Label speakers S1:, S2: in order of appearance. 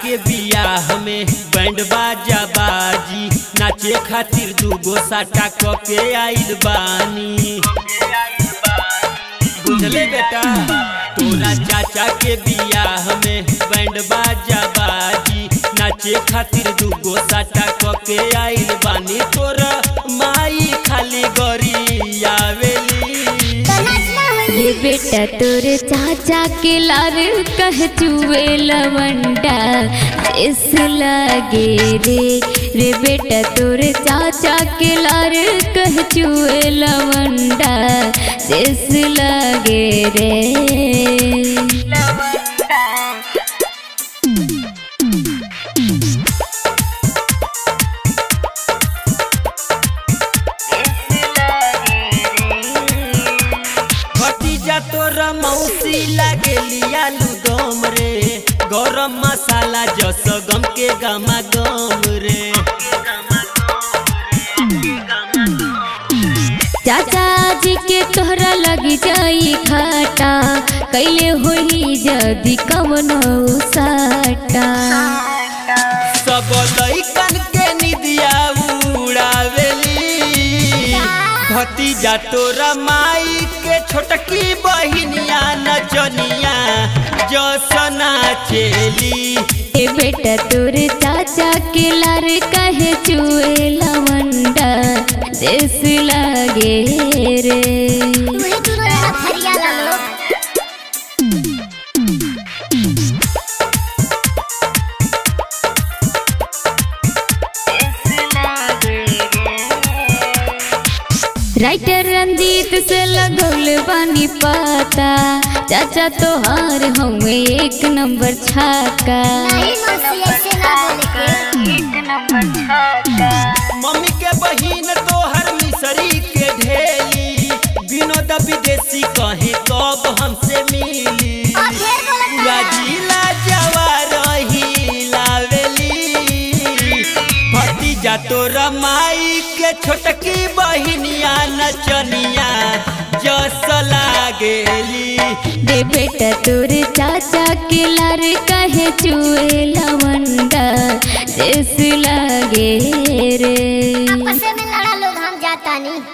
S1: के बियाह में बैंड बाजा बाजी नाचे खातिर दूगो साटा क के आइल बानी बुझले बेटा तोरा चाचा के बियाह में बैंड बाजा बाजी नाचे खातिर दूगो साटा क के आइल बानी तोरा माई खाली गरी आवेली
S2: रे बेटा तोरे चाचा के लार कह चुए लवंडा इस लागे रे रे बेटा तोरे चाचा के लार कह चुए लवंडा इस लागे रे
S1: भतीजा तोरा मौसी लागेली आलू दम रे गरम मसाला जस गम के गमा गम रे
S2: चाचा जी के तोहरा लगी जाई घाटा कैले होई जदी कवनो साटा
S1: सब लइकन के निदिया उड़ावेली भतीजा तोरा माई के छोटकी बहिनिया नचनिया जसना चेली
S2: ए बेटा तोरे चाचा के लार कहे चुए लवंडा देश लागे रे राइटर रंजीत से लगौल बानी पाता चाचा तोहार हमें एक नंबर छाका
S1: मम्मी के बहिन तोहर मिसरी के ढेली विनोद विदेशी कहे कब हमसे मिली पूरा जिला जवार ही लावेली भतीजा तोरा माई के छोटकी बहिनिया नचनिया जस लागेली
S2: रे बेटा तोरे चाचा के लार कहे चुए लवंडा देश लागे रे
S3: आपस में लड़ा लोग हम जाता नहीं